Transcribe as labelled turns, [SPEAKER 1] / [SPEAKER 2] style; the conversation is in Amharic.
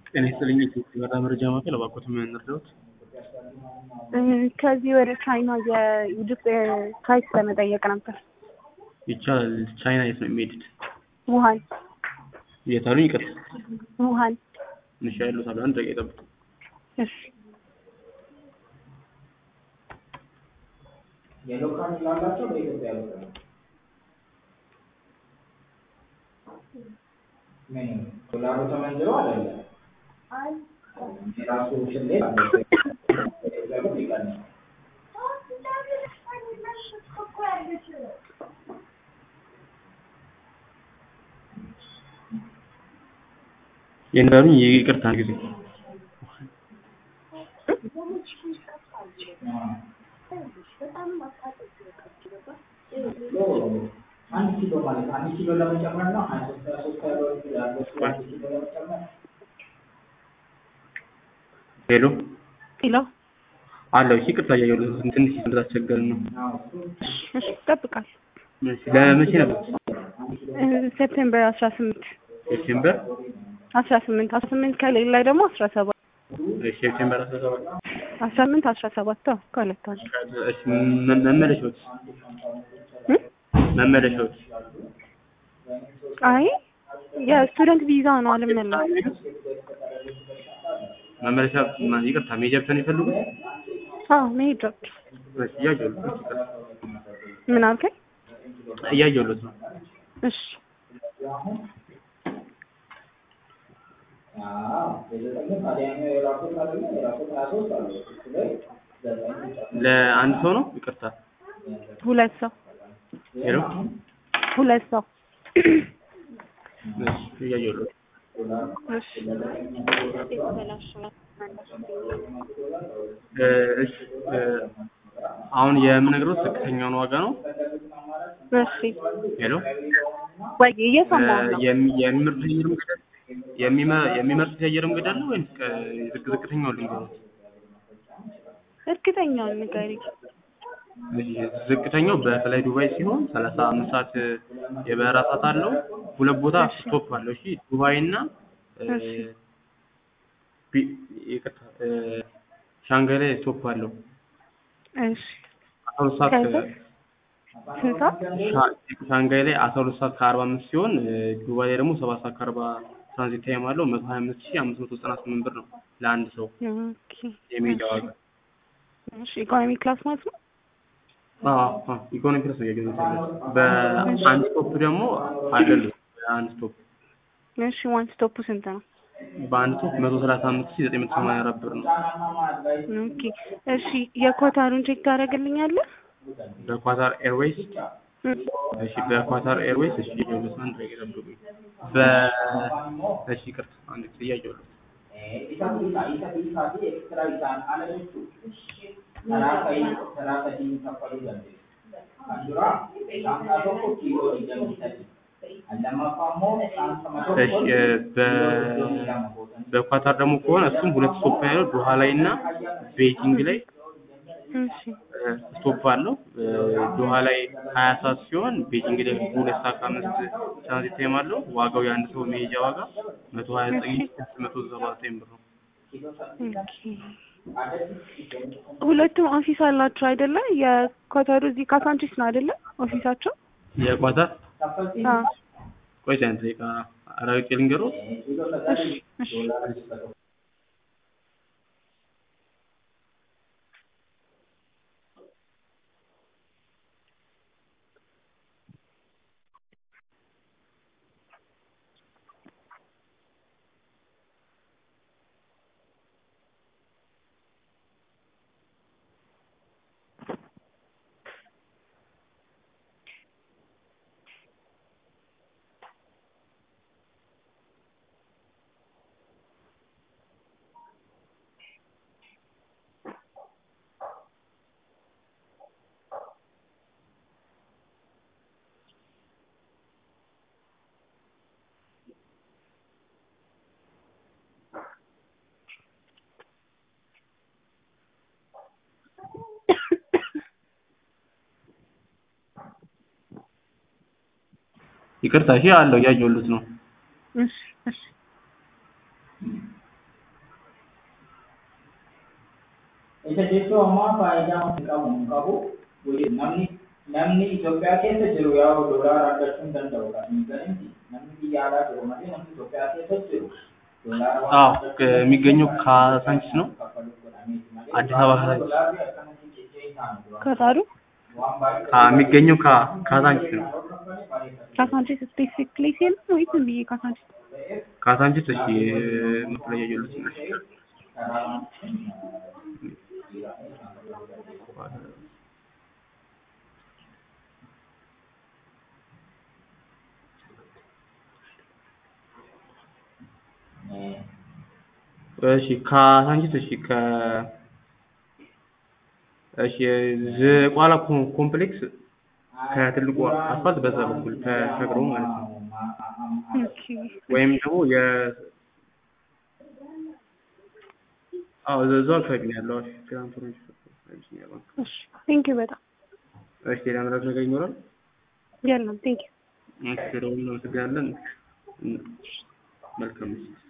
[SPEAKER 1] ጤና ይስጥልኝ የኢትዮጵያ መረጃ ማዕከል እባክዎት ምን እንርዳዎት?
[SPEAKER 2] ከዚህ ወደ ቻይና የኢጅፕት ፍላይት ለመጠየቅ ነበር።
[SPEAKER 1] ይቻላል። ቻይና የት ነው የሚሄዱት?
[SPEAKER 2] ውሃን
[SPEAKER 1] የት አሉኝ? ይቅርታ።
[SPEAKER 2] ውሃን።
[SPEAKER 1] እሺ ያሉታል። አንድ ደቂቃ ይጠብቁ።
[SPEAKER 2] እሺ
[SPEAKER 3] የሎካል ላላቸው በኢትዮጵያ ያሉት ነው። ምን ዶላሩ ተመንዝሮ አይደለም የራሱ ስሌት አለ። በኢትዮጵያ ብር ይቀንሳል።
[SPEAKER 1] የነገሩኝ ይቅርታ አንድ ጊዜ
[SPEAKER 3] አንድ ኪሎ ማለት አንድ ኪሎ ለመጨመር ነው። ሀያ ሶስት ሀያ ሶስት ያለው ያለው አንድ ኪሎ ለመጨመር
[SPEAKER 1] ሄሎ
[SPEAKER 2] ኪሎ
[SPEAKER 1] አለው። እሺ ይቅርታ እያየሁት ትንሽ እንዳስቸገርን ነው።
[SPEAKER 2] እሺ እጠብቃለሁ።
[SPEAKER 1] እሺ ለመቼ ነበር?
[SPEAKER 2] ሴፕቴምበር አስራ ስምንት
[SPEAKER 1] ሴፕቴምበር
[SPEAKER 2] አስራ ስምንት አስራ ስምንት ከሌላ ደግሞ አስራ ሰባት
[SPEAKER 1] እሺ ሴፕቴምበር አስራ ሰባት
[SPEAKER 2] አስራ ስምንት አስራ ሰባት አዎ ከሁለት አንዱ
[SPEAKER 1] እሺ መ- መመለሻዎች
[SPEAKER 2] እም?
[SPEAKER 1] መመለሻዎች
[SPEAKER 2] አይ የስቱደንት ቪዛ ነው አልመለስም።
[SPEAKER 1] መመለሻ ማ- ይቅርታ ሜጃ ብቻ ነው የፈለጉት?
[SPEAKER 2] አዎ መሄጃዎች
[SPEAKER 1] እሺ እያየሁት ነው። ይቅርታ
[SPEAKER 2] ምን አልከኝ?
[SPEAKER 1] እያየሁት ነው።
[SPEAKER 2] እሺ
[SPEAKER 3] አዎ የዘጠኙ ታዲያኛው የራሱት አይደለ የራሱት ሀያ ሶስት አለ እሱ ላይ ዘጠኝ ይጨምራል።
[SPEAKER 1] ለአንድ ሰው ነው? ይቅርታ
[SPEAKER 2] ሁለት ሰው
[SPEAKER 1] ሄሎ
[SPEAKER 2] ሁለት ሰው
[SPEAKER 1] እሺ እያየሁት
[SPEAKER 2] እሺ
[SPEAKER 1] እ እሺ እ አሁን የምነግረው ዝቅተኛውን ዋጋ ነው።
[SPEAKER 2] እሺ
[SPEAKER 1] ሄሎ
[SPEAKER 2] ወይ እየሰማሁ ነው።
[SPEAKER 1] የሚ- የሚመርጡት የአየር መንገድ አለ? የሚመ- የሚመርጡት የአየር መንገድ አለ ወይስ ከ- ዝቅ ዝቅተኛውን ልንገሩት?
[SPEAKER 2] እርግጠኛውን ንገሪኝ።
[SPEAKER 1] እሺ፣ ዝቅተኛው በፍላይ ዱባይ ሲሆን ሰላሳ አምስት ሰዓት የበረራ ሰዓት አለው። ሁለት ቦታ ስቶፕ አለው። እሺ ዱባይ እና እ፣
[SPEAKER 2] እሺ።
[SPEAKER 1] ቢ- ይቅርታ እ፣ ሻንጋይ ላይ ስቶፕ አለው።
[SPEAKER 2] እሺ
[SPEAKER 1] አስራ ሁለት ሰዓት
[SPEAKER 2] ከዛ? ስንት ሰዓት?
[SPEAKER 1] ሻ- ሻንጋይ ላይ አስራ ሁለት ሰዓት ከአርባ አምስት ሲሆን እ፣ ዱባይ ላይ ደግሞ ሰባት ሰዓት ከአርባ ትራንዚት ታይም አለው። መቶ ሀያ አምስት ሺህ አምስት መቶ ዘጠና ስምንት ብር ነው ለአንድ ሰው
[SPEAKER 2] ኦኬ
[SPEAKER 1] የሜጃ ዋጋ።
[SPEAKER 2] እሺ ኢኮኖሚ ክላስ ማለት ነው?
[SPEAKER 1] አዎ አዎ፣ ኢኮኖሚ ክላስ ነው እያገኘሁት ያለሁት። በአንድ ስቶፕ ደግሞ አይደለም በአንድ ስቶፕ
[SPEAKER 2] እሺ ዋን ስቶፑ ስንት ነው?
[SPEAKER 1] በአንድ ስቶፕ መቶ ሰላሳ አምስት ሺህ ዘጠኝ መቶ ሰማንያ አራት ብር ነው።
[SPEAKER 2] ኦኬ እሺ የኳታሩን ቼክ ታደርግልኛለህ?
[SPEAKER 1] በኳታር ኤርዌይስ
[SPEAKER 2] እም፣
[SPEAKER 1] እሺ፣ በኳታር ኤርዌይስ እሺ፣ የሁለት አንድ ላይ ጠብቁኝ። በ እሺ፣ ይቅርታ አንድ ጊዜ እያየሁት
[SPEAKER 3] isa isa isa isa fi extra isaan ala jechuudha. Karaa ka'ii karaa sadii kaffaluu dandeessu. Kan duraa saantaa tokko kiiloo digdamii sadi. Kan lammaffaa immoo saantama tokko
[SPEAKER 1] እሺ እ፣ በ በኳታር ደግሞ ከሆነ እሱም ሁለት ስቶፕ ያለው ዶሃ ላይ እና ቤጂንግ ላይ
[SPEAKER 2] እሺ
[SPEAKER 1] እ፣ ስቶፕ አለው። እ፣ ዶሃ ላይ ሀያ ሰዓት ሲሆን ቤጂንግ ላይ ሁለት ሰዓት ከአምስት ትራንዚት ታይም አለው። ዋጋው የአንድ ሰው መሄጃ ዋጋ መቶ ሀያ ዘጠኝ ሺህ ስድስት መቶ ሰባ ዘጠኝ ብር ነው።
[SPEAKER 2] ኦኬ ሁለቱም ኦፊስ አላቸው አይደለ? የኳታሩ እዚህ ካሳንቺስ ነው አይደለ? ኦፊሳቸው?
[SPEAKER 1] የኳታር
[SPEAKER 2] አዎ
[SPEAKER 1] ቆይ አንድ ደቂቃ አራዊት ልንገሮት
[SPEAKER 2] እሺ እሺ
[SPEAKER 1] ይቅርታ እሺ አለው እያየሁት ነው።
[SPEAKER 2] እሺ እሺ
[SPEAKER 3] Isa jechuun ammaa faayidaa hin qabu hin qabu namni namni Itoophiyaa keessa jiru yaa doolaara argachuu hin danda'u kan hin galinti namni biyya alaa jiru malee namni Itoophiyaa keessa jiru doolaara waan
[SPEAKER 1] አዎ
[SPEAKER 3] argachuu
[SPEAKER 1] እ- የሚገኘው ካሳንቺስ ነው አዲስ አበባ ካሳንቺስ
[SPEAKER 3] doolaarri akkanatti jechee isaan dura
[SPEAKER 2] ከታሩ
[SPEAKER 3] waan baay'ee
[SPEAKER 1] አ- የሚገኘው ካ- ካሳንቺስ ነው
[SPEAKER 2] ካሳንቺስ ስፔሲፊክ ፕሌስ የለም ወይስ ዝም ብዬ ካሳንቺስ
[SPEAKER 1] ካሳንቺስ እሺ መፍለያ ጀሉት እሺ ካሳንቺስ እሺ ከ እሺ ዝቋላ ኮ- ኮምፕሌክስ ከትልቁ አስፋልት በዛ በኩል ተሻግሮ ማለት ነው
[SPEAKER 2] ኦኬ
[SPEAKER 1] ወይም ደግሞ የ አዎ እዛ- እዛው አካባቢ ነው ያለው እሺ ግራንድ ቶሮንቶ አቢሲኒያ ባንክ
[SPEAKER 2] እሺ ቴንክ ዩ በጣም
[SPEAKER 1] እሺ ሌላ ምራት ነገር ይኖራል
[SPEAKER 2] የለም ቴንክ ዩ
[SPEAKER 1] እሺ ደውል እናመሰግናለን መልካም ምሽት